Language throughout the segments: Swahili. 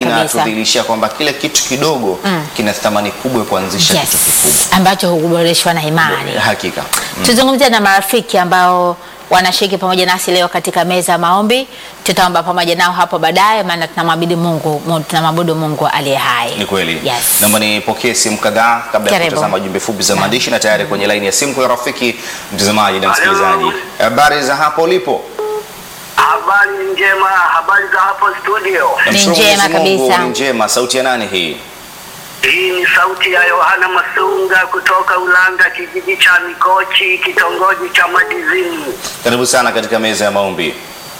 inatudhihirishia kwamba kile kitu kidogo kina thamani kubwa kuanzisha kitu kikubwa. Yes. Ambacho huboreshwa na imani. Hakika. Tuzungumzie na marafiki ambao wanashiriki pamoja nasi leo katika meza ya maombi. Tutaomba pamoja nao hapo baadaye, maana tunamwabudu Mungu, mu- tunamwabudu Mungu aliye hai. Ni kweli. Yes. Naomba nipokee simu kadhaa kabla ya Karibu. kutazama jumbe fupi za maandishi na tayari kwenye laini ya simu kwa rafiki mtazamaji na msikilizaji. Habari za hapo ulipo? Habari ni njema, habari za hapo studio. Namshukuru njema Mwenyezi Mungu, kabisa. Ni njema. Sauti ya nani hii? Hii ni sauti ya Yohana Masunga kutoka Ulanga, kijiji cha Mikochi, kitongoji cha Madizini. Karibu sana katika meza ya maombi.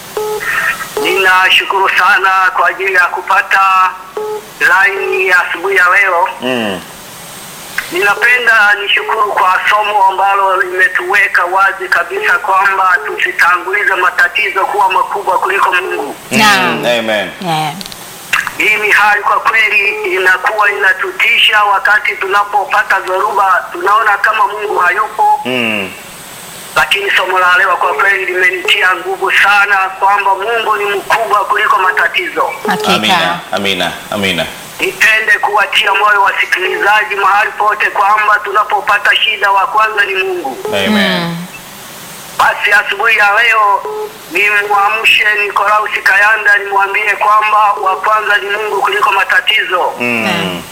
Ninashukuru sana kwa ajili ya kupata laini ya asubuhi ya leo. Mm. Ninapenda nishukuru kwa somo ambalo limetuweka wazi kabisa kwamba tusitangulize matatizo kuwa makubwa kuliko Mungu. Naam. Mm. Amen. Yeah. Hii ni hali kwa kweli inakuwa inatutisha wakati tunapopata dhoruba, tunaona kama Mungu hayupo, Mm. lakini somo la leo kwa kweli limenitia nguvu sana kwamba Mungu ni mkubwa kuliko matatizo. Hakika. Amina. Amina. Amina. Nipende kuwatia moyo wasikilizaji mahali pote kwamba tunapopata shida, wa kwanza ni Mungu. Amen. Basi asubuhi ya leo nimwamshe Nikolausi Kayanda, nimwambie kwamba wa kwanza ni Mungu kuliko matatizo. Mm.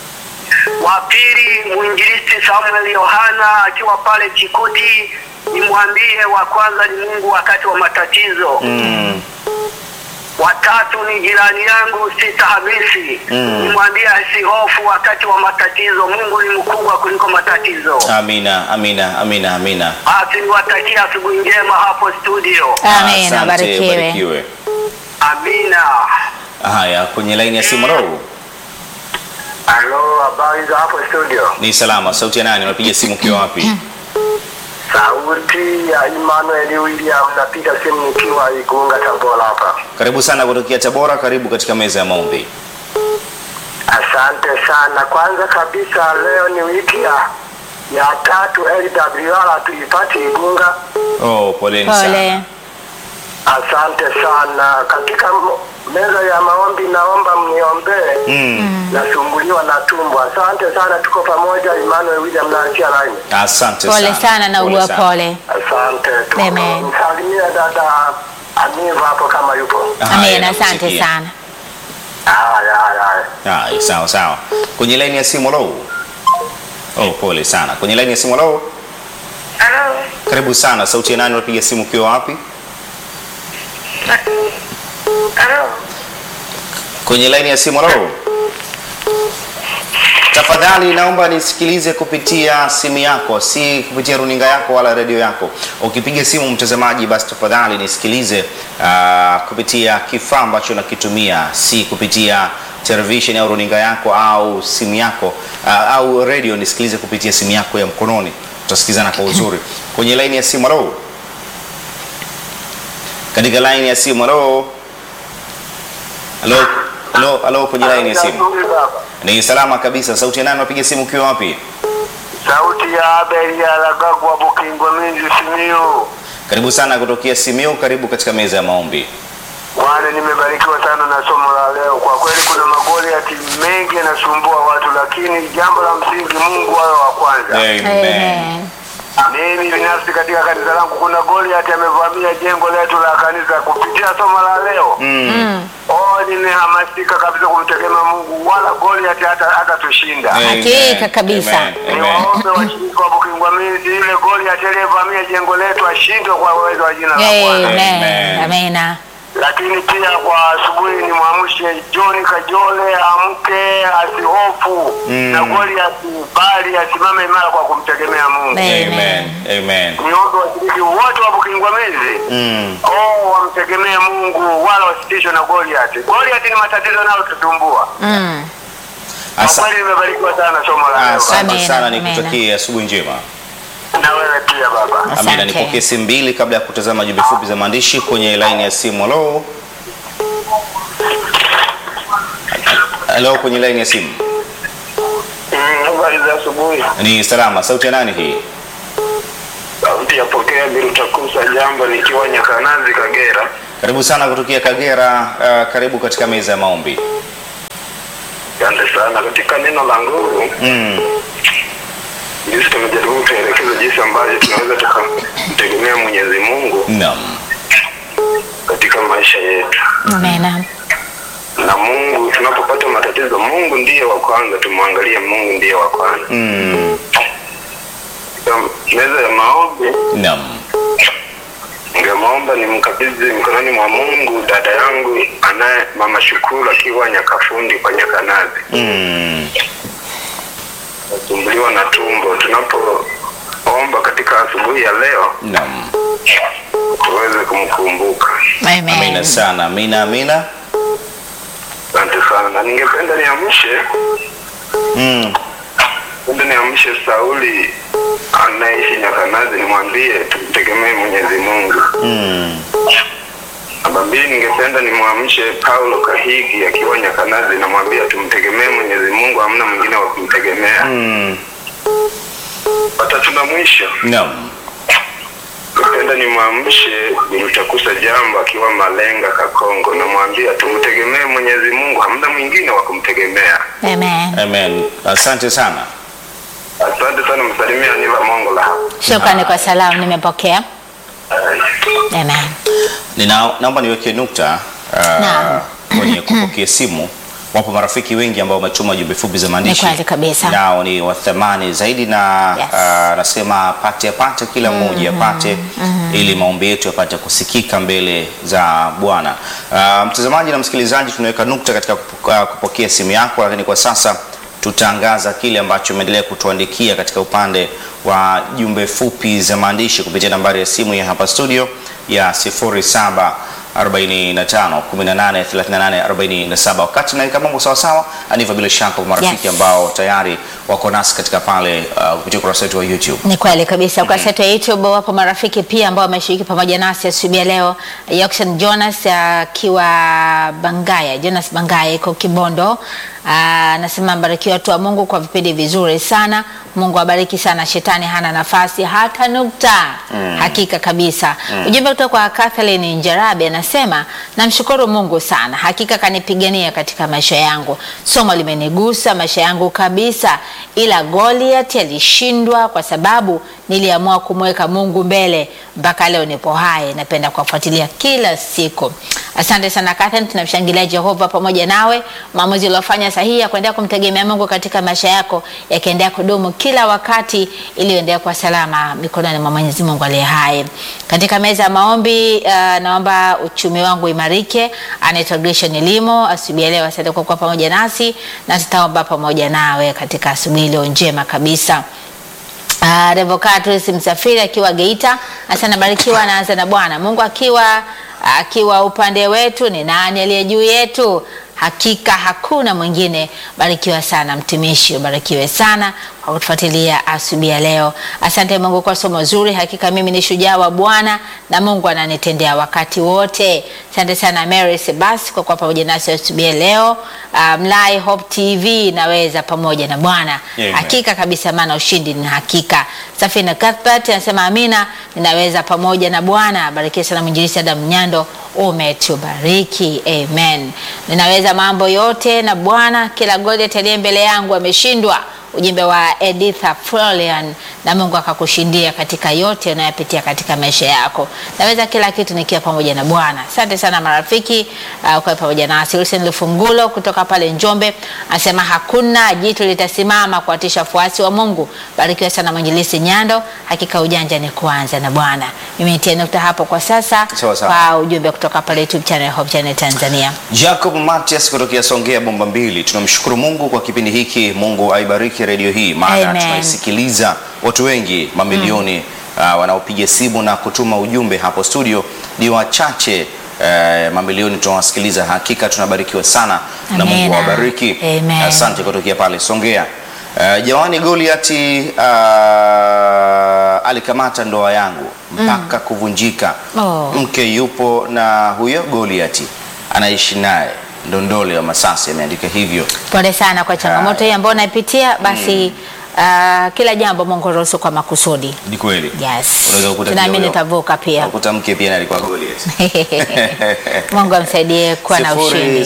wa pili mwinjilisti Samuel Yohana akiwa pale Chikuti, nimwambie wa kwanza ni Mungu wakati wa matatizo. Mm. Watatu ni jirani yangu Sita Hamisi, Mm. nimwambie asihofu wakati wa matatizo. Mungu ni mkubwa kuliko matatizo. Amina. Amina. Amina. Amina. Basi niwatakia asubuhi njema hapo studio. Amen. Asante, Barikiwe. barikiwe. Amina. Haya, kwenye laini ya simu roho Halo, habari za hapo studio? ni salama. Sauti ya nani? Unapiga simu ukiwa wapi? Sauti ya Emmanuel William, napiga simu nikiwa Igunga, Tabora hapa. Karibu sana kutokea Tabora. Karibu katika meza ya maombi. Asante sana. Kwanza kabisa leo ni wiki ya ya tatu LWR tuipate Igunga. Oh, poleni sana. Pole. Asante sana. Katika m- meza ya maombi naomba mniombee. Mm. Nasumbuliwa na tumbo. Asante sana, tuko pamoja. Emmanuel William na Akia Line. Asante Pole sana. sana na ugua sana. pole. Asante. Tuko- Amen. Msalimie dada Aniva hapo kama yupo. Haya, Amen. Asante nakusikia. sana. Haya, haya, haya. Haya, sawa sawa. Kwenye laini ya simu low. Oh, pole sana. Kwenye laini ya simu low. Halo. Karibu sana. Sauti ya nani? Unapiga simu ukiwa wapi? Halo. Kwenye laini ya simu low. Tafadhali naomba nisikilize kupitia simu yako, si kupitia runinga yako wala redio yako. Ukipiga simu mtazamaji, basi tafadhali nisikilize uh, kupitia kifaa ambacho nakitumia, si kupitia television au runinga yako au simu yako uh, au redio. Nisikilize kupitia simu yako ya mkononi, tutasikizana kwa uzuri. Kwenye laini ya simu, halo. Katika laini ya simu, halo. Halo, halo, halo, kwenye laini ya simu. Nzuri baba. Ni salama kabisa. Sauti ya nani? Unapiga simu ukiwa wapi? Sauti ya Abel ya Lagagwa Bukingwa Minzi Simiyu. Karibu sana kutokea Simiyu. Karibu katika meza ya maombi. Bwana, nimebarikiwa sana na somo la leo. Kwa kweli kuna magoli ya timu mengi yanasumbua watu, lakini jambo la msingi Mungu awe wa kwanza. Amen. Amen. Mimi binafsi katika kanisa langu kuna Goliath amevamia jengo letu la kanisa. Kupitia somo la leo, Mm. oh, nimehamasika kabisa kumtegemea Mungu, wala Goliath hata hata tushinda. Amen. Hakika kabisa. Amen. Amen. Niwaombe washiriki wa Bukingwamizi, ile Goliath aliyevamia jengo letu ashindwe kwa uwezo wa jina la Bwana. Amen. Amen. Amina. lakini pia kwa asubuhi ni mwamshe John Kajole amke asihofu Mm. na Goliath bali asimame imara kwa kumtegemea Mungu. Amen. Amen. Amen. Niombe washiriki wote wa Bukingwamizi Mm. oh, wamtegemee Mungu wala wasitishwe na Goliath. Goliath ni matatizo nayo tutumbua. Mm. Kwa Asa- kweli nimebarikiwa sana somo la leo. Asante Amen. sana, Amen. nikutakie asubuhi njema. Na wewe pia baba. Amina, Asante. nipokee simu mbili kabla ya kutazama jumbe fupi za maandishi kwenye laini ya simu. Halo, halo, kwenye laini ya simu. Mm, Habari za asubuhi. Ni salama. Sauti ya nani hii? Sauti ya pokea Bilutakusa jambo nikiwa Nyakanazi Kagera. Karibu sana kutokea Kagera. Uh, karibu katika meza ya maombi. Asante sana. Katika neno la nguvu, Mm. jinsi tumejaribu kutuelekeza jinsi ambavyo tunaweza tukamtegemea Mwenyezi Mungu Naam. katika maisha yetu, Amena. na Mungu tunapopata matatizo, Mungu ndiye wa kwanza, tumwangalie Mungu ndiye wa kwanza. Mm. Katika meza ya maombi, Naam. ningemwomba nimkabidhi mikononi mwa Mungu dada yangu anaye mama Shukuru akiwa Nyakafundi kwa Nyakanazi, Mm. nasumbuliwa na tumbo. Tunapoomba katika asubuhi ya leo, Naam. tuweze kumkumbuka. Amina Amen. sana. Amina, amina. Asante sana, na ningependa niamshe Mm. penda niamshe Sauli anayeishi Nyakanazi, nimwambie tumtegemee Mwenyezi Mungu. Mm. Namba mbili, ningependa nimwamshe Paulo Kahigi akiwa Nyakanazi, namwambia tumtegemee Mwenyezi Mungu, hamna mwingine wa kumtegemea. Mm. Watatu na mwisho, Naam. ningependa nimwamshe Nimtakusa Jambo akiwa Malenga Kakongo, namwambia tumtegemee Mwenyezi Mungu, hamna mwingine wa kumtegemea. Amen. Amen. Asante sana. Asante sana, msalimia Aniva Mongola hapa. Shukrani kwa salamu, nimepokea. Amen. Nina, naomba niweke nukta Naam. uh, kwenye kupokea simu. Wapo marafiki wengi ambao wametuma jumbe fupi za maandishi, Ni kweli kabisa. nao ni wa thamani zaidi, na Yes. uh, nasema apate apate, kila mmoja apate, ili maombi yetu yapate kusikika mbele za Bwana. Uh, mtazamaji na msikilizaji, tunaweka nukta katika kupo- uh, kupokea simu yako, lakini kwa sasa tutaangaza kile ambacho umeendelea kutuandikia katika upande wa jumbe fupi za maandishi kupitia nambari ya simu ya hapa studio ya 07 45 18 38 47. Wakati naweka mambo sawa sawa, aniva bila shaka kwa marafiki Yes. ambao tayari wako nasi katika pale uh, kupitia ukurasa wetu wa YouTube. Ni kweli kabisa. Ukurasa wetu wa YouTube wapo marafiki pia ambao wameshiriki pamoja nasi asubuhi ya leo. Yockson Jonas akiwa Bangaya, Jonas Bangaya iko Kibondo. Ah, Anasema mbarikiwa watu wa Mungu kwa vipindi vizuri sana. Mungu abariki sana, shetani hana nafasi hata nukta. Hakika kabisa. Ujumbe kutoka kwa Kathleen Njarabe anasema namshukuru Mungu sana, hakika kanipigania katika maisha yangu. Somo limenigusa maisha yangu kabisa, ila Goliath alishindwa kwa sababu niliamua kumweka Mungu mbele. Mpaka leo nipo hai, napenda kuwafuatilia kila siku. Asante sana Catherine, tunamshangilia Jehova pamoja nawe. Maamuzi uliofanya sahihi ya kuendelea kumtegemea Mungu katika maisha yako yakiendelea kudumu kila wakati, ili uendelee kwa salama mikononi mwa Mwenyezi Mungu aliye hai. Katika meza ya maombi, uh, naomba uchumi wangu imarike. Anaitwa Gresham Limo, asubuhi ya leo. Asante kwa kuwa pamoja nasi na tutaomba pamoja nawe katika asubuhi iliyo njema kabisa. Uh, Revocatus Msafiri akiwa Geita asana barikiwa, anaanza na Bwana Mungu akiwa akiwa upande wetu, ni nani aliye juu yetu? Hakika hakuna mwingine. Barikiwa sana mtumishi, ubarikiwe sana kwa kutufuatilia asubuhi ya leo. Asante Mungu kwa somo zuri. Hakika mimi ni shujaa wa Bwana na Mungu ananitendea wakati wote. Asante sana Mary Sebas kwa kuwa pamoja nasi asubuhi ya leo. Uh, Mlai Hope TV naweza pamoja na Bwana Amen. hakika kabisa, maana ushindi ni hakika. Safina Cuthbert anasema amina, ninaweza pamoja na Bwana. Barikiwa sana mwinjilisi Adam Nyando, umetubariki amen. Ninaweza mambo yote na Bwana, kila Goliath aliye mbele yangu ameshindwa. Ujumbe wa Editha Florian, na Mungu akakushindia katika yote unayopitia katika maisha yako. Naweza kila kitu nikiwa pamoja na Bwana. Asante sana marafiki uh, kwa pamoja nasi. Wilson Lufungulo kutoka pale Njombe anasema hakuna jitu litasimama kuwatisha wafuasi wa Mungu. Barikiwa sana mwinjilisi Nyando, hakika ujanja ni kuanza na Bwana. Mimi nitie nukta hapo kwa sasa Sawa sawa. kwa ujumbe kutoka pale YouTube channel Hope Channel Tanzania. Jacob Matias kutokea Songea bomba mbili. Tunamshukuru Mungu kwa kipindi hiki. Mungu aibariki redio hii, maana Amen. tunaisikiliza watu wengi mamilioni uh, wanaopiga simu na kutuma ujumbe hapo studio ni wachache. Uh, mamilioni tunawasikiliza, hakika tunabarikiwa sana na Mungu Amina. awabariki. Amen. Asante kutokea pale Songea. Uh, Jawani Goliati uh, alikamata ndoa yangu mpaka kuvunjika. Oh. Mke yupo na huyo Goliati anaishi naye Ndondole wa Masasi, ameandika hivyo. Pole sana kwa changamoto hii ambayo unaipitia. Basi uh, ah, kila jambo Mungu ruhusu kwa makusudi. Ni kweli. Yes. Unaweza kukuta Tunaamini kidogo- utavuka pia. Ukuta mke pia naye alikuwa Goliath. Mungu amsaidie kuwa na ushindi.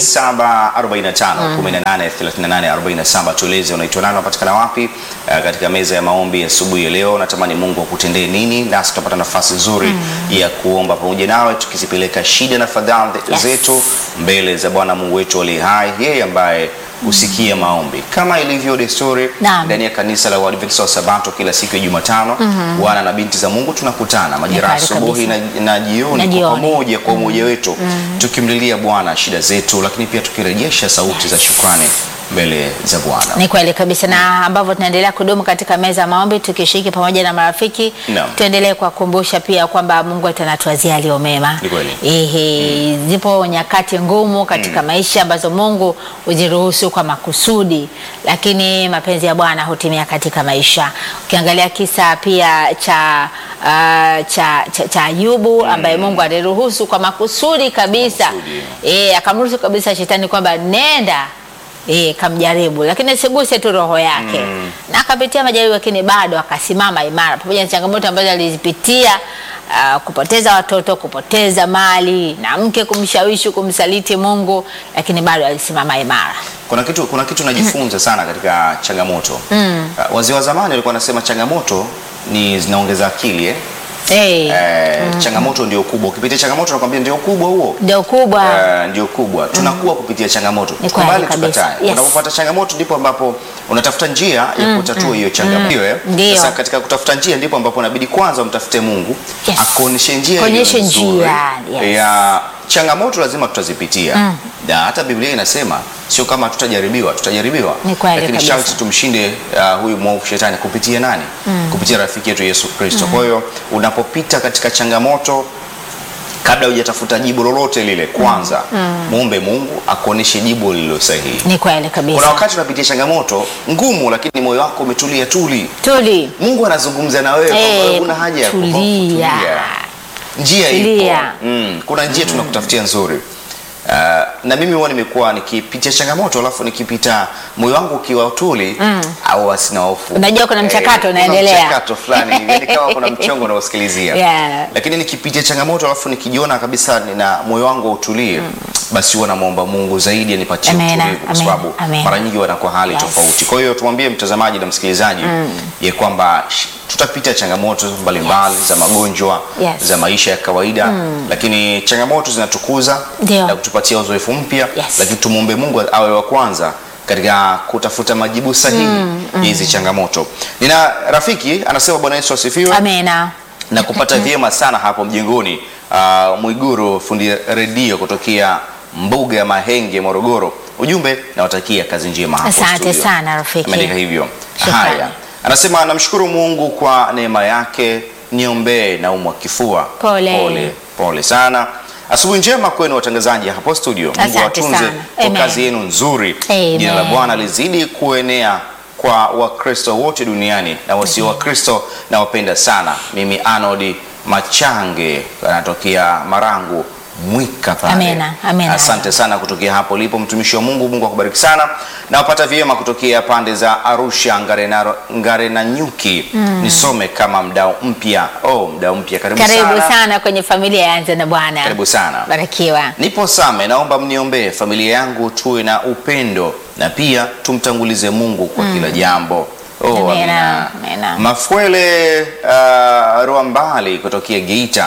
0745183847 tueleze unaitwa nani, unapatikana wapi uh, katika meza ya maombi asubuhi ya leo. Natamani Mungu akutendee nini, nasi tutapata nafasi nzuri ya kuomba pamoja nawe tukizipeleka shida na fadhaa Yes. zetu mbele za Bwana Mungu wetu aliye hai, yeye ambaye husikia maombi kama ilivyo desturi Naam. ndani ya kanisa la Waadventista wa Sabato. Kila siku ya Jumatano wana na binti za Mungu tunakutana majira kweli asubuhi na, kabisa. na jioni Na kwa jioni. pamoja kwa umoja wetu tukimlilia Bwana shida zetu, lakini pia tukirejesha sauti za shukrani mbele za Bwana. Ni kweli kabisa, na ambavyo tunaendelea kudumu katika meza ya maombi tukishiriki pamoja na marafiki, Naam. tuendelee kuwakumbusha pia kwamba Mungu wetu anatuwazia aliyo mema. Ni kweli. Ehe, zipo nyakati ngumu katika maisha ambazo Mungu huziruhusu kwa makusudi, lakini mapenzi ya Bwana hutimia katika maisha. Ukiangalia kisa pia cha uh, cha, cha, cha Ayubu ambaye Mungu aliruhusu kwa makusudi kabisa, Makusudi. eh, akamruhusu kabisa shetani kwamba nenda E, kamjaribu lakini asiguse tu roho yake na akapitia majaribu, lakini bado akasimama imara pamoja na changamoto ambazo alizipitia, ah, kupoteza watoto, kupoteza mali na mke kumshawishi kumsaliti Mungu, lakini bado alisimama imara. Kuna kitu, kuna kitu najifunza sana katika changamoto. Uh, wazee wa zamani walikuwa wanasema changamoto ni zinaongeza akili eh? Eh, Eh, changamoto ndio kubwa. Ukipitia changamoto nakwambia ndio kubwa huo. ndio kubwa Eh, ndio kubwa tunakuwa kupitia changamoto Ni tukubali kweli kabisa. tukatae Yes. unapopata changamoto ndipo ambapo unatafuta njia ya kutatua hiyo changamoto eh? Ndio. sasa katika kutafuta njia ndipo ambapo inabidi kwanza umtafute Mungu Yes. akuonyeshe njia Kuonyeshe iliyo nzuri njia, yes. ya changamoto lazima tutazipitia na hata Biblia inasema sio kama tutajaribiwa tutajaribiwa Ni kweli lakini kabisa. sharti tumshinde uh, huyu mwovu shetani kupitia nani kupitia rafiki yetu Yesu Kristo kwa hiyo unapopita katika changamoto kabla hujatafuta jibu lolote lile kwanza muombe Mungu akuoneshe jibu lililo sahihi. ni kweli Kuna kabisa. wakati unapitia changamoto ngumu, lakini moyo wako umetulia tuli. Tuli Mungu anazungumza na wewe kwamba Eh, wewe huna haja ya kuhofu, tulia. Njia Tulia. ipo. Mm, kuna njia tunakutafutia nzuri. Uh, na mimi huwa nimekuwa nikipitia changamoto alafu nikipita moyo wangu ukiwa tuli au asina hofu. Unajua kuna mchakato kuna unaendelea. mchakato fulani yani kama kuna mchongo unaosikilizia Yeah. lakini nikipitia changamoto alafu nikijiona kabisa nina moyo wangu utulie basi huwa namwomba Mungu zaidi anipatie Amena, utulivu kwa amena, sababu amena. mara nyingi wanakuwa hali Yes. tofauti. Kwa hiyo tumwambie mtazamaji na msikilizaji ya kwamba sh- tutapita changamoto mbalimbali za magonjwa Yes. za maisha ya kawaida lakini changamoto zinatukuza Ndio. na kutupatia uzoefu mpya Yes. lakini tumwombe Mungu awe wa kwanza katika kutafuta majibu sahihi hizi changamoto. Nina rafiki anasema Bwana Yesu asifiwe amena. na kupata vyema sana hapo mjengoni. Uh, Mwiguru fundi redio kutokea mbuga ya Mahenge Morogoro. Ujumbe nawatakia kazi njema hapo Asante studio. sana, rafiki. Ameandika hivyo. Shukrani. Haya, anasema namshukuru Mungu kwa neema yake, niombee naumwa kifua. Pole. pole, pole sana. Asubuhi njema kwenu watangazaji hapo studio. Mungu Asante awatunze sana. kwa Amen. kazi yenu nzuri. Amen. Jina la Bwana lizidi kuenea kwa Wakristo wote duniani na wasio Wakristo na wapenda sana. Mimi Arnold Machange anatokea Marangu Mwika pale. Amena, amena. Asante sana kutokea hapo lipo mtumishi wa Mungu. Mungu akubariki sana na wapata vyema kutokea pande za Arusha Ngarena, Ngarena Nyuki. Nisome kama mdau mpya. Oh, mdau mpya, karibu, Karibu sana. sana kwenye familia ya Anza na Bwana. Karibu sana. Barikiwa. Nipo Same, naomba mniombee familia yangu, tuwe na upendo na pia tumtangulize Mungu kwa kila jambo. Oh, Amina, amina. amina. Mafwele uh, Rwambali kutokea Geita,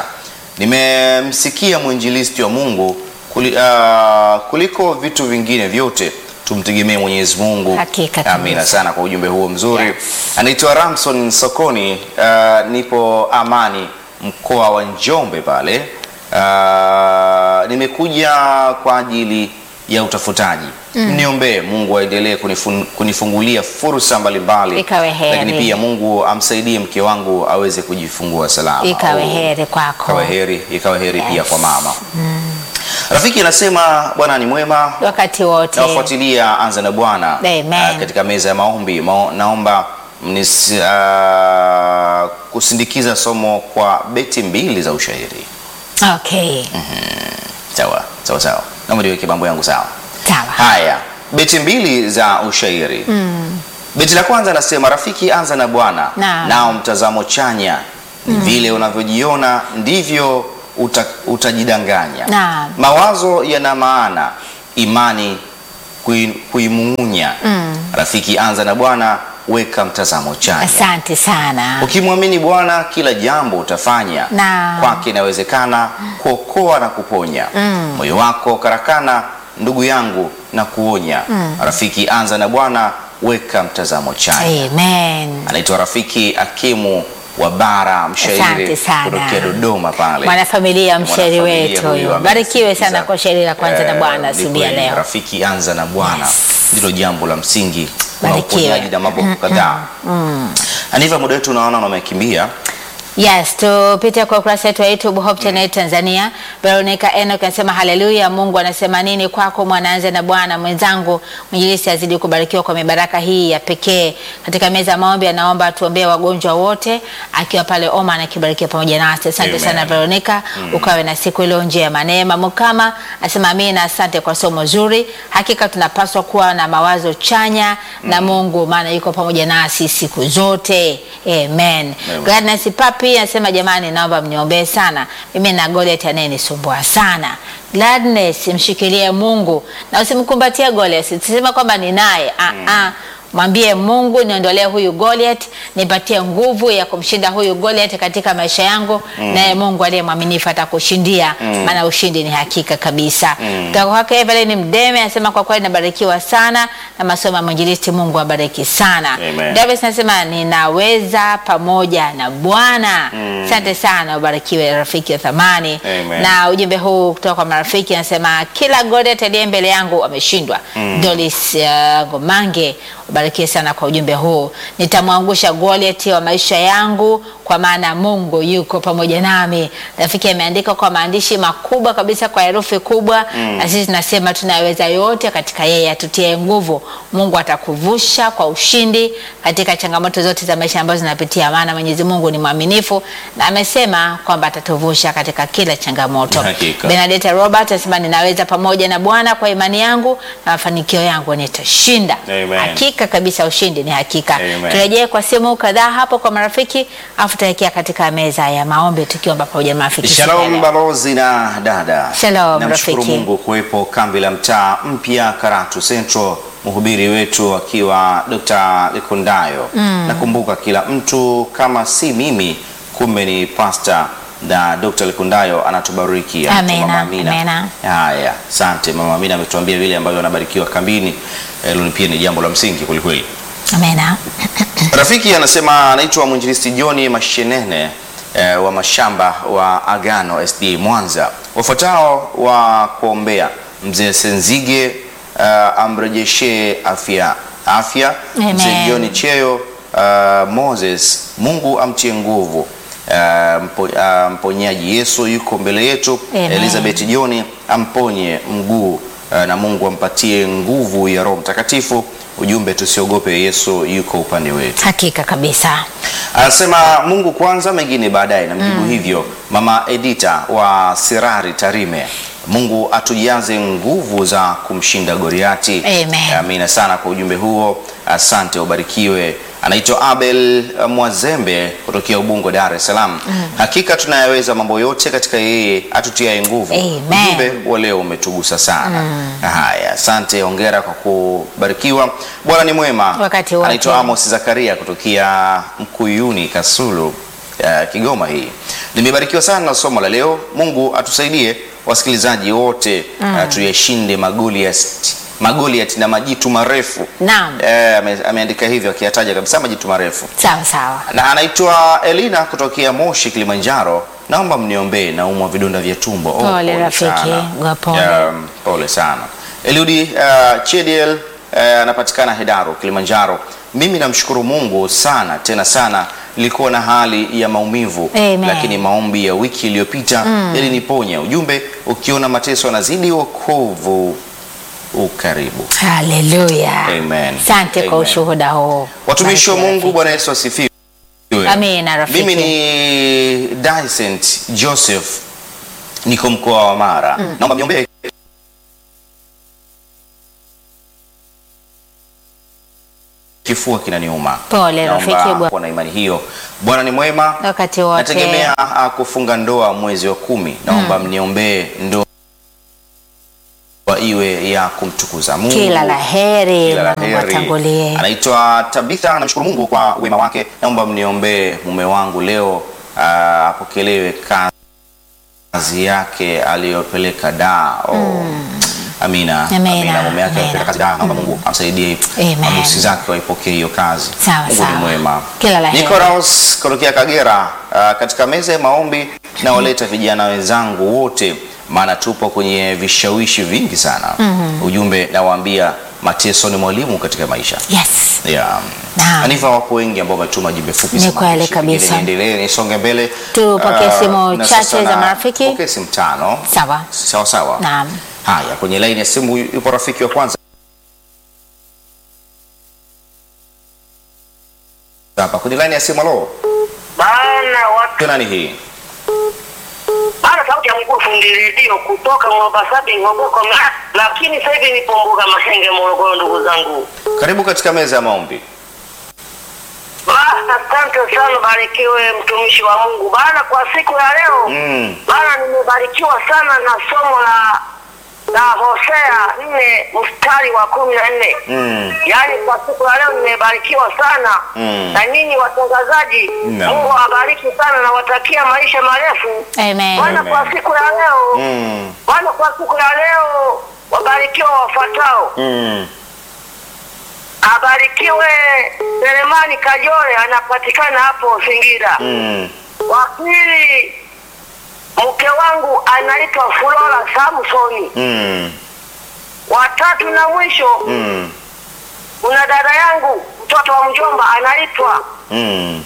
nimemsikia mwinjilisti wa Mungu kuli, uh, kuliko vitu vingine vyote tumtegemee Mwenyezi Mungu. Hakika kabisa. Amina sana kwa ujumbe huo mzuri. Yes. Anaitwa Ramson Sokoni, uh, nipo Amani mkoa wa Njombe pale. Uh, nimekuja kwa ajili ya utafutaji. Mniombee Mungu aendelee kunifun, kunifungulia fursa mbalimbali, Ikawe heri. lakini pia Mungu amsaidie mke wangu aweze kujifungua salama. Ikawe Oh, heri kwako. ikawe heri, ikawe heri pia Yes. kwa mama. Rafiki anasema Bwana ni mwema Wakati wote. nawafuatilia Anza na Bwana Amen. ah, katika meza ya maombi Mao, naomba mnis, ah, kusindikiza somo kwa beti mbili za ushairi. Okay. Sawa sawa sawa, naomba niweke mambo yangu sawa. Sawa. Haya, beti mbili za ushairi Beti la kwanza anasema rafiki, anza na Bwana Naam. nao mtazamo chanya ni vile unavyojiona ndivyo uta, utajidanganya. Naam. Mawazo yana maana, imani kui- kuimung'unya. Rafiki, anza na Bwana, weka mtazamo chanya. Asante sana. Ukimwamini Bwana kila jambo utafanya. Naam. Kwake inawezekana kuokoa na kuponya. Moyo wako karakana, ndugu yangu, na kuonya. Rafiki, anza na Bwana, weka mtazamo chanya. Amen. Anaitwa Rafiki Akimu wa Bara, mshairi Asante sana. kutokea Dodoma pale. Mwanafamilia mshairi Mwanafamilia wetu huyu huyo. Barikiwe amesikiza. sana kwa shairi la kwanza na Eh, Bwana ni asubuhi ya kweli. leo. Rafiki, anza na Bwana Yes. ndilo jambo la msingi. Kuna Barikiwe. uponyaji na mambo kadhaa. Aniva, muda wetu unaona umekimbia. Yes, tupite kwa ukurasa wetu wa YouTube Hope Channel Tanzania. Veronica Enoch anasema haleluya, Mungu anasema nini kwako mwanaanze na Bwana mwenzangu. Mwinjilisti azidi kubarikiwa kwa mibaraka hii ya pekee katika meza ya maombi. Anaomba tuombee wagonjwa wote, akiwa pale Oman akibarikiwa pamoja nasi. Asante Amen. sana Veronica, ukawe na siku iliyo njema. Neema Mukama anasema amina, asante kwa somo zuri. Hakika tunapaswa kuwa na mawazo chanya na Mungu, maana yuko pamoja nasi siku zote. Amen. Amen. Gladness Papi anasema jamani, naomba mniombee sana, mimi na Goliath anayenisumbua sana. Gladness, mshikilie Mungu na usimkumbatie Goliath, usisema kwamba ni naye ah, ah. Mwambie Mungu, niondolee huyu Goliath, nipatie nguvu ya kumshinda huyu Goliath katika maisha yangu, naye Mungu aliye mwaminifu atakushindia, maana ushindi ni hakika kabisa. Kutoka kwake Evelyn Mdeme anasema kwa kweli nabarikiwa sana na masomo ya mwinjilisti. Mungu abariki sana. Amen. Davis anasema ninaweza pamoja na Bwana. Asante sana, ubarikiwe rafiki wa thamani. Amen. Na ujumbe huu kutoka kwa marafiki anasema kila Goliath aliye mbele yangu ameshindwa. Dolis uh, Gomange, ubarikiwe sana kwa ujumbe huu. Nitamwangusha Goliath wa maisha yangu kwa maana Mungu yuko pamoja nami. Rafiki ameandika kwa maandishi makubwa kabisa kwa herufi kubwa, na sisi tunasema tunaweza yote katika yeye atutie nguvu. Mungu atakuvusha kwa ushindi katika changamoto zote za maisha ambazo zinapitia, maana Mwenyezi Mungu ni mwaminifu na amesema kwamba atatuvusha katika kila changamoto. Hakika. Benedetta Robert anasema ninaweza pamoja na Bwana kwa imani yangu na mafanikio yangu nitashinda. Amen. Hakika kabisa ushindi ni hakika. Amen. Turejee kwa simu kadhaa hapo kwa marafiki, afu tutaelekea katika meza ya maombi tukiomba pamoja na marafiki. siku ya Shalom leo. balozi na dada. Shalom, Namshukuru rafiki. Mungu kuwepo kambi la mtaa mpya Karatu Central, mhubiri wetu akiwa Dr. Likundayo. Nakumbuka kila mtu kama si mimi, kumbe ni pastor na Dr. Likundayo anatubariki. Anaitwa Amena, Mama Amina. amena. Haya, asante Mama Amina ametuambia vile ambavyo anabarikiwa kambini. Hilo ni pia ni jambo la msingi kwelikweli. Amena. Rafiki anasema anaitwa mwinjilisti John Mashenene eh, wa mashamba wa Agano SD Mwanza. Wafuatao wa kuombea mzee Senzige eh, amrejeshe afya afya. Amen. Mzee John Cheo eh, Moses, Mungu amtie nguvu. Eh, mpo, eh, mponyaji Yesu yuko mbele yetu. Amen. Elizabeth John amponye mguu eh, na Mungu ampatie nguvu ya Roho Mtakatifu. Ujumbe tusiogope, Yesu yuko upande wetu. Hakika kabisa. Anasema Mungu kwanza, mengine baadaye. Namjibu hivyo mama Edita wa Sirari Tarime. Mungu atujaze nguvu za kumshinda Goliati. Amen. Amina sana kwa ujumbe huo, asante, ubarikiwe. Anaitwa Abel uh, Mwazembe kutokea Ubungo, Dar es Salaam. Hakika tunayaweza mambo yote katika yeye atutiaye nguvu. Amen. Ujumbe wa leo umetugusa sana. Haya, asante, hongera kwa kubarikiwa. Bwana ni mwema. Wakati wote. Anaitwa Amos Zakaria kutokea Mkuyuni Kasulu, uh, Kigoma. Hii nimebarikiwa sana na somo la leo. Mungu atusaidie wasikilizaji wote uh, tuyashinde magoliati magoliati na majitu marefu. Naam. Eh, ame, ameandika hivyo akiyataja kabisa majitu marefu Sawa sawa. na anaitwa Elina kutokea Moshi, Kilimanjaro. Naomba mniombee, naumwa vidonda vya tumbo. Oh, Pole rafiki, sana. gwa pole. Um, pole sana. Eliudi uh, Chediel uh, anapatikana Hedaru, Kilimanjaro. Mimi namshukuru Mungu sana tena sana, nilikuwa na hali ya maumivu Amen. lakini maombi ya wiki iliyopita yaliniponya. Ujumbe, ukiona mateso yanazidi, wokovu ukaribu. Haleluya. Amen. Asante kwa Amen. ushuhuda huu. Watumishi wa Barikiwa Mungu, rafiki. Bwana Yesu asifiwe. Amina rafiki. Mimi ni Dysent Joseph, niko mkoa wa Mara. Naomba mniombee kifua kinaniuma. Pole, Naomba rafiki bwana. kuwa na imani hiyo. Bwana ni mwema. Wakati wote. Nategemea ah, kufunga ndoa mwezi wa kumi. Naomba mniombee ndoa iwe ya kumtukuza Mungu. Kila la heri Kila la na Mungu heri. atangulie. Anaitwa Tabitha, namshukuru Mungu kwa wema wake. Naomba mniombee mume wangu leo ah, apokelewe kazi yake aliyopeleka da. Oh. Amina. Amina. Mume wake Amina. alipeleka kazi da. Naomba Mungu amsaidie Amen. mabosi zake waipokee hiyo kazi. Sawa, Mungu sawa. ni mwema. Kila la heri. Nicholas kutokea Kagera, ah, katika meza ya maombi nawaleta vijana wenzangu wote, maana tupo kwenye vishawishi vingi sana. Ujumbe nawaambia mateso ni mwalimu katika maisha. Yes. Yeah. Naam. Anifa, wapo wengi ambao wametuma jumbe fupi Ni za kweli maandishi. kabisa. Pengine Niendelee nisonge mbele. Tupokee Ah, simu na chache sasa za na- marafiki. Tupokee simu tano. Sawa. Sawa sawa. Naam. Haya, kwenye laini ya simu yupo rafiki wa kwanza hapa kwenye laini ya simu. Halo, Bana watu nani hii? bana, sauti ya mkuu fundi redio kutoka Mwabasabi Ngoboko, na- lakini sasa hivi nipo mbuga Mahenge, Morogoro. Ndugu zangu, Karibu katika meza ya maombi. bana, asante sana, barikiwe mtumishi wa Mungu bana. Kwa siku ya leo Mm. bana, nimebarikiwa sana na somo la la Hosea nne mstari wa kumi na nne Mm. yaani kwa siku ya leo nimebarikiwa sana Mm. na nyinyi watangazaji Naam. Mungu awabariki sana na watakia maisha marefu Amen. Bwana Amen. kwa siku ya leo Mm. Bwana kwa siku ya leo wabarikiwa wafuatao Mm. abarikiwe Selemani Kajore anapatikana hapo Singida Mm. wa pili mke wangu anaitwa Flora Samsoni Mm. watatu na mwisho Mm. kuna dada yangu mtoto wa mjomba anaitwa Mm.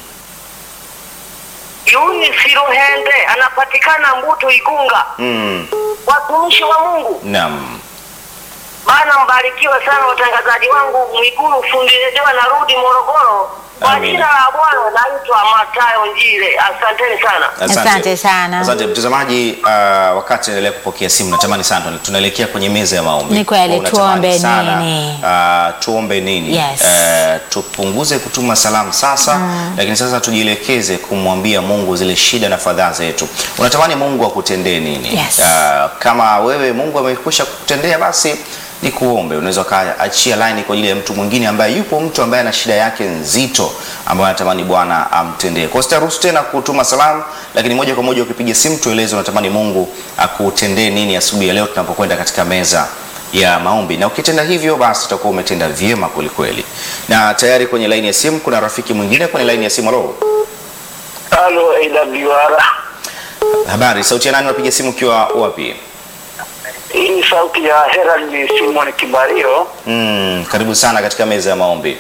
Yuni Siruhende anapatikana Mbuto Igunga. Mm. Watumishi wa Mungu Naam. bana, mbarikiwe sana watangazaji wangu. Mwigulu fundi redio anarudi Morogoro. Kwa Amina. jina la Bwana naitwa Matayo Njile. Asanteni sana. Asante sana. Asante mtazamaji. Uh, wakati endelea kupokea simu, natamani sana tunaelekea kwenye meza ya maombi. Ni kweli, Kwa unatamani tuombe sana, nini? Uh, tuombe nini? Yes. Uh, tupunguze kutuma salamu sasa, lakini sasa tujielekeze kumwambia Mungu zile shida na fadhaa zetu. Unatamani Mungu akutendee nini? Yes. Uh, kama wewe Mungu amekwisha kukutendea basi ni kuombe. Unaweza ukaachia line kwa ajili ya mtu mwingine ambaye yupo mtu ambaye ana shida yake nzito ambayo anatamani Bwana amtendee. Kwa hiyo sitaruhusu tena kutuma salamu, lakini moja kwa moja ukipiga simu tueleze unatamani Mungu akutendee nini asubuhi ya leo tunapokwenda katika meza ya maombi, na ukitenda hivyo basi utakuwa umetenda vyema kweli kweli. Na tayari kwenye laini ya simu kuna rafiki mwingine kwenye laini ya simu. Halo, Halo AWR. habari, sauti ya nani? Unapiga simu ukiwa wapi? Hii ni sauti ya Herald Simon Kibario. Mm, karibu sana katika meza ya maombi.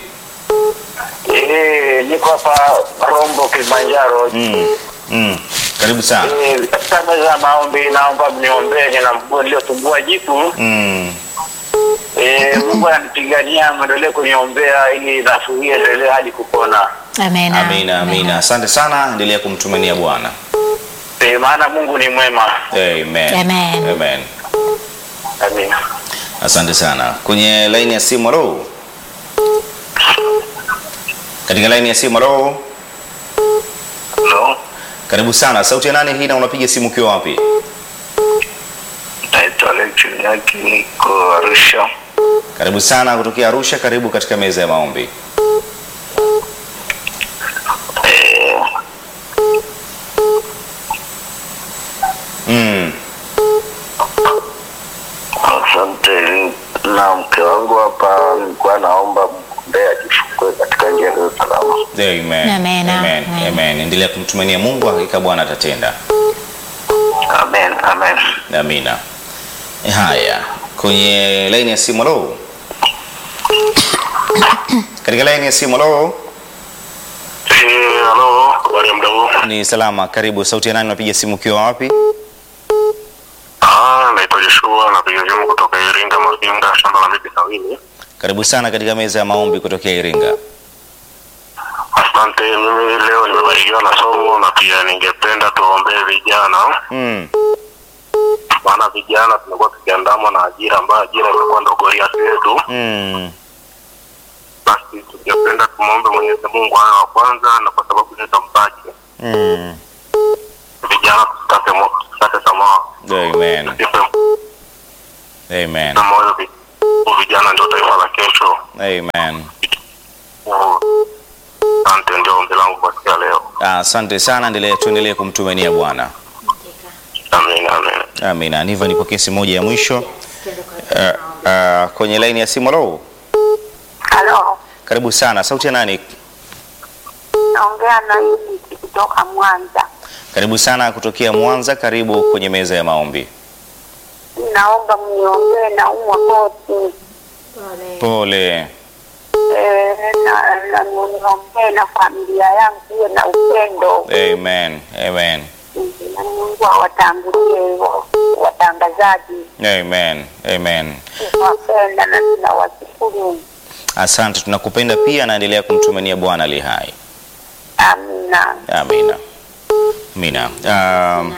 Eh, niko hapa Rombo Kilimanjaro. Mm, mm, karibu sana. Eh, katika meza ya maombi naomba mniombee, nina mguu niliotumbua jipu. Mm, Eh, Mungu ananipigania, mwendelee kuniombea ili nafuu hii endelee hadi kupona. Amen. amina, amina. Asante sana, endelea kumtumania Bwana. Eh, maana Mungu ni mwema. Amen. Amen. Amen. Amina. Asante sana. Kwenye laini ya simu, halo. Katika laini ya simu, halo. Hello. Karibu sana. Sauti ya nani hii na unapiga simu ukiwa wapi? Naitwa Alex Nyaki, niko Arusha. Karibu sana kutokea Arusha. Karibu katika meza ya maombi. Eh, Mm, asante. Na mke wangu hapa nilikuwa naomba mgombea ajifungue katika njia ya salama. amen. Amen. Amen. Amen. Amen. Endelea kumtumania Mungu, hakika Bwana atatenda. Amen, amen. Amina. Haya, kwenye laini ya simu, halo. Katika laini ya simu, halo. Eh, halo, habari ya muda huu? Ni salama. Karibu. Sauti ya nani? Unapiga simu ukiwa wapi? Ah, naitwa Joshua, napiga simu kutoka Iringa Mafinga, shamba la miti sawili. Karibu sana katika meza ya maombi kutokea Iringa. Asante, mimi leo nimebarikiwa na somo na pia ningependa tuombee vijana, Mm. maana vijana tumekuwa tukiandamwa na ajira ambayo ajira imekuwa ndo Goliathi yetu, Mm. basi tungependa Mwenyezi Mungu awe wa kwanza, na kwa sababu ni mpaji Mm. vijana, tusikate mo- tusikate tamaa, Amen. tusife Amen. na moyo. vi- Vijana ndio taifa la kesho. Amen. Asante, ndio ombi langu kwa siku ya leo. Asante sana, endelea tuendelee kumtumainia Bwana. Amin, amin. Amina. Niva, nipokee simu moja ya mwisho uh, uh, kwenye laini ya simu. Halo, Halo, karibu sana. Sauti ya nani? naongea na Edith kutoka Mwanza. Karibu sana kutokea Mwanza. Karibu kwenye meza ya maombi. Naomba mniombee na umwa koti Pole. Eh, na na mniombee na familia yangu iwe na upendo Amen. Amen. na Mungu awatangulie wa- watangazaji. Amen. Amen. Tunawapenda na tunawashukuru. Asante, tunakupenda pia, naendelea kumtumainia Bwana ali hai. Amina. Amina. Amina. Um,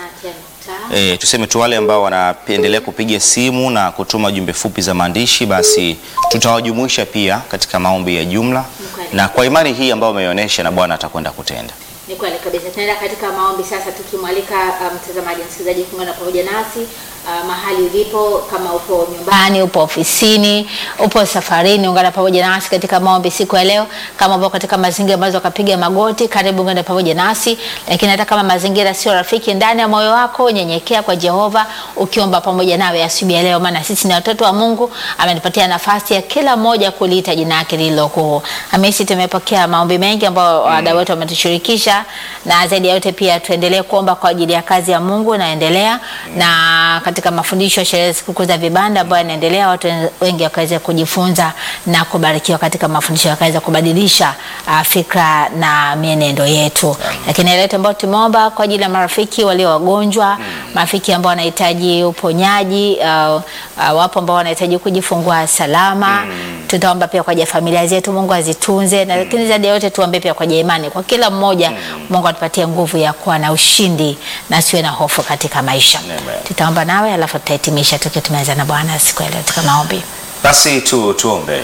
E, tuseme tu wale ambao wanaendelea kupiga simu na kutuma jumbe fupi za maandishi, basi tutawajumuisha pia katika maombi ya jumla, kweli. na kwa imani hii ambayo umeonyesha, na Bwana atakwenda kutenda. Ni kweli kabisa. Tunaenda katika maombi sasa, tukimwalika uh, mtazamaji na msikilizaji kuungana pamoja nasi uh, mahali ulipo, kama upo nyumbani, upo ofisini, upo safarini, ungana pamoja nasi katika maombi siku ya leo. Kama upo katika mazingira ambazo ukapiga magoti, karibu ungana pamoja nasi, lakini hata kama mazingira sio rafiki, ndani ya moyo wako nyenyekea kwa Jehova, ukiomba pamoja nawe asubuhi ya leo, maana sisi ni watoto wa Mungu. Amenipatia nafasi ya kila mmoja kuliita jina lake lililo kuu. Hamisi, tumepokea maombi mengi ambayo wadau wetu wametushirikisha, na zaidi ya yote pia tuendelee kuomba kwa ajili ya kazi ya Mungu inaendelea, na katika mafundisho ya sherehe sikukuu za vibanda ambayo yanaendelea, watu wengi wakaweza kujifunza na kubarikiwa katika mafundisho, wakaweza kubadilisha uh, fikra na mienendo yetu. Lakini yale yote ambayo tumeomba kwa ajili ya marafiki walio wagonjwa, marafiki ambao wanahitaji uponyaji, uh, uh, wapo ambao wanahitaji kujifungua salama, tutaomba pia kwa ajili ya familia zetu, Mungu azitunze, na lakini zaidi ya yote tuombe pia kwa ajili ya imani kwa kila mmoja, Mungu atupatie nguvu ya kuwa na ushindi na siwe na hofu katika maisha. Amen. Tutaomba nawe alafu tutahitimisha tukiwa tumeanza na Bwana siku ya leo katika maombi. Basi tu tuombe.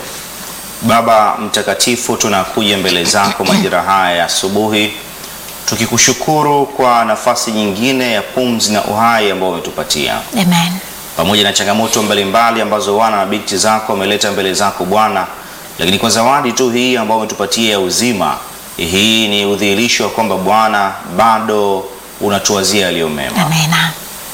Baba mtakatifu, tunakuja mbele zako majira haya ya asubuhi, tukikushukuru kwa nafasi nyingine ya pumzi na uhai ambao umetupatia Amen. pamoja na changamoto mbalimbali ambazo wana na binti zako wameleta mbele zako Bwana, lakini kwa zawadi tu hii ambayo umetupatia ya uzima, hii ni udhihirisho wa kwamba Bwana bado unatuwazia yaliyo mema. Amena.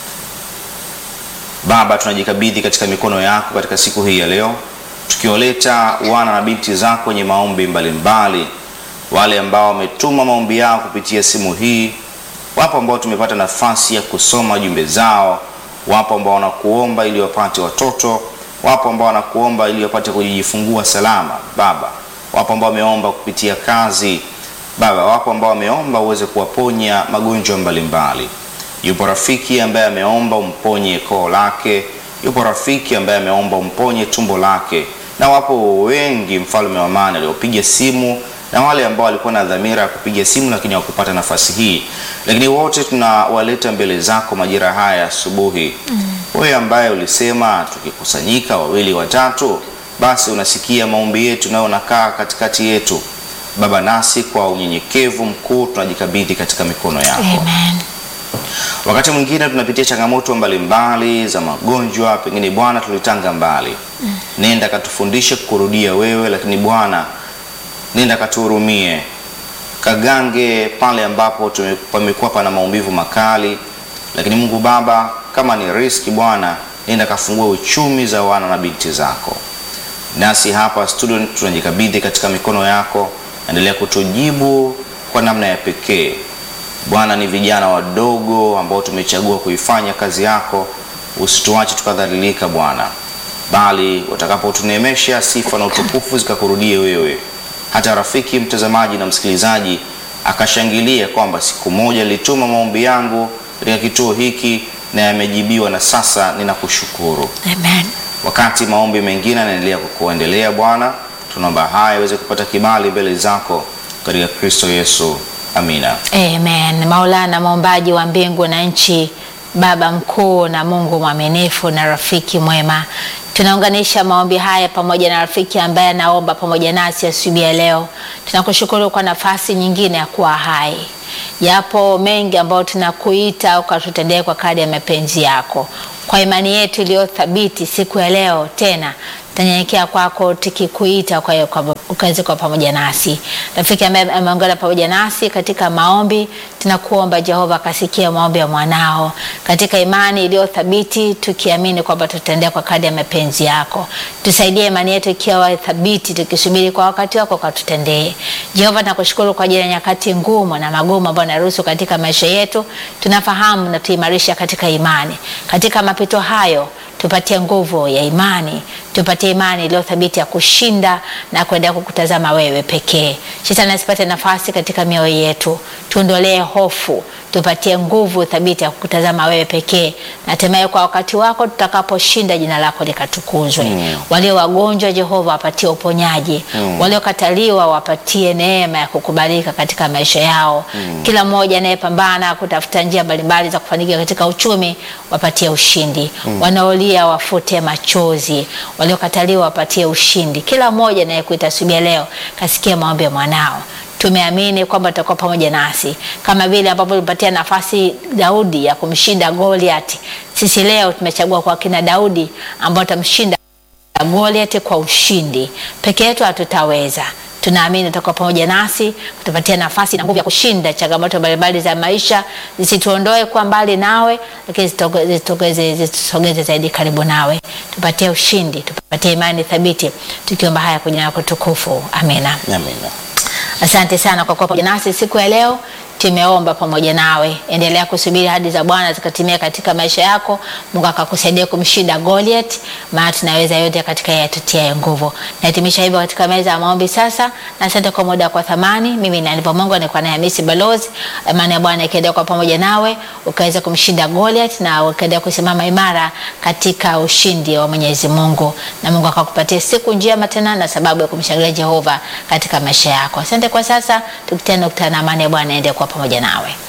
Baba, tunajikabidhi katika mikono yako katika siku hii ya leo, tukiwaleta wana na binti zako kwenye maombi mbalimbali, wale ambao wametuma maombi yao kupitia simu hii. Wapo ambao tumepata nafasi ya kusoma jumbe zao, wapo ambao wanakuomba ili wapate watoto, wapo ambao wanakuomba ili wapate kujifungua salama Baba, wapo ambao wameomba kupitia kazi Baba, wapo ambao wameomba uweze kuwaponya magonjwa mbalimbali. Yupo rafiki ambaye ameomba umponye koo lake, yupo rafiki ambaye ameomba umponye tumbo lake, na wapo wengi, mfalme wa amani, waliopiga simu na wale ambao walikuwa na dhamira ya kupiga simu lakini hawakupata nafasi hii, lakini wote tunawaleta mbele zako majira haya ya asubuhi. Wewe ambaye ulisema tukikusanyika wawili watatu, basi unasikia maombi yetu nayo unakaa katikati yetu Baba, nasi kwa unyenyekevu mkuu tunajikabidhi katika mikono yako. Amen. Wakati mwingine tunapitia changamoto mbalimbali za magonjwa, pengine Bwana tulitanga mbali. Nenda katufundishe kurudia wewe, lakini Bwana nenda katuhurumie, kagange pale ambapo tume- pamekuwa pana maumivu makali. Lakini Mungu Baba, kama ni riski Bwana, nenda kafungue uchumi za wana na binti zako. Nasi hapa studio tunajikabidhi katika mikono yako, endelea kutujibu kwa namna ya pekee. Bwana, ni vijana wadogo ambao tumechagua kuifanya kazi yako, usituache tukadhalilika Bwana, bali utakapotuneemesha sifa na utukufu zikakurudie wewe, hata rafiki mtazamaji na msikilizaji akashangilia kwamba siku moja nilituma maombi yangu katika kituo hiki na yamejibiwa, na sasa ninakushukuru. Amen. Wakati maombi mengine yanaendelea kuendelea, Bwana, tunaomba haya iweze kupata kibali mbele zako katika Kristo Yesu, amina. Amen. Maulana, muumbaji wa mbingu na nchi, Baba mkuu na Mungu mwaminifu na rafiki mwema, Tunaunganisha maombi haya pamoja na rafiki ambaye anaomba pamoja nasi asubuhi ya leo. Tunakushukuru kwa nafasi nyingine ya kuwa hai. Yapo mengi ambayo tunakuita ukatutendee kwa kadri ya mapenzi yako. Kwa imani yetu iliyo thabiti siku ya leo tena tunanyenyekea kwako tukikuita kwa hiyo kwa- ukaweze kuwa pamoja nasi. Rafiki ambaye ameungana pamoja nasi katika maombi, tunakuomba Jehova akasikia maombi ya mwanao katika imani iliyo thabiti, tukiamini kwamba tutaendea kwa kadri ya mapenzi yako. Tusaidie imani yetu ikiwa thabiti, tukisubiri kwa wakati wako ukatutendee. Jehova, nakushukuru kwa ajili ya nyakati ngumu na magumu ambayo naruhusu katika maisha yetu. Tunafahamu na tuimarisha katika imani. Katika mapito hayo tupatie nguvu ya imani, tupatie imani iliyo thabiti ya kushinda na kuendelea kukutazama wewe pekee. Shetani asipate nafasi katika mioyo yetu, tuondolee hofu, tupatie nguvu thabiti ya kukutazama wewe pekee, na hatimaye kwa wakati wako tutakaposhinda, jina lako likatukuzwe. Walio wagonjwa, Jehova, wapatie uponyaji. Waliokataliwa, wapatie neema ya kukubalika katika maisha yao. Kila mmoja anayepambana kutafuta njia mbalimbali za kufanikiwa katika uchumi, wapatie ushindi. Wanaolia wafute machozi, waliokataliwa wapatie ushindi. Kila mmoja anayekuita asubuhi ya leo, kasikia maombi ya mwanao tumeamini kwamba utakuwa pamoja nasi kama vile ambavyo ulipatia nafasi Daudi ya kumshinda Goliath. Sisi leo tumechagua kwa kina Daudi ambao utamshinda Goliath kwa ushindi. Peke yetu hatutaweza. Tunaamini utakuwa pamoja nasi, kutupatia nafasi na nguvu ya kushinda changamoto mbalimbali za maisha, zisituondoe kwa mbali nawe, lakini zitoge- zitogeze- zitusogeze zaidi karibu nawe. Tupatie ushindi, tupatie imani thabiti, tukiomba haya kwenye jina lako tukufu, amina. Amina. Asante sana kwa kuwa pamoja nasi siku ya leo. Tumeomba pamoja nawe, endelea kusubiri hadi za Bwana zikatimia katika maisha yako. Mungu akakusaidia kumshinda Goliath, maana tunaweza yote katika yeye atutiaye nguvu. Nahitimisha hivyo katika meza ya maombi sasa, na asante kwa muda kwa thamani. Mimi ni Aniva Mungu, nilikuwa naye Hamisi Balozi. Amani ya Bwana ikiendelea kwa pamoja nawe, ukaweza kumshinda Goliath na ukaendelea kusimama imara katika ushindi wa Mwenyezi Mungu, na Mungu akakupatia siku njema tena na sababu ya kumshangilia Jehova katika maisha yako. Asante kwa sasa, tukutane kukutana na amani ya Bwana iendelee kuwa pamoja nawe.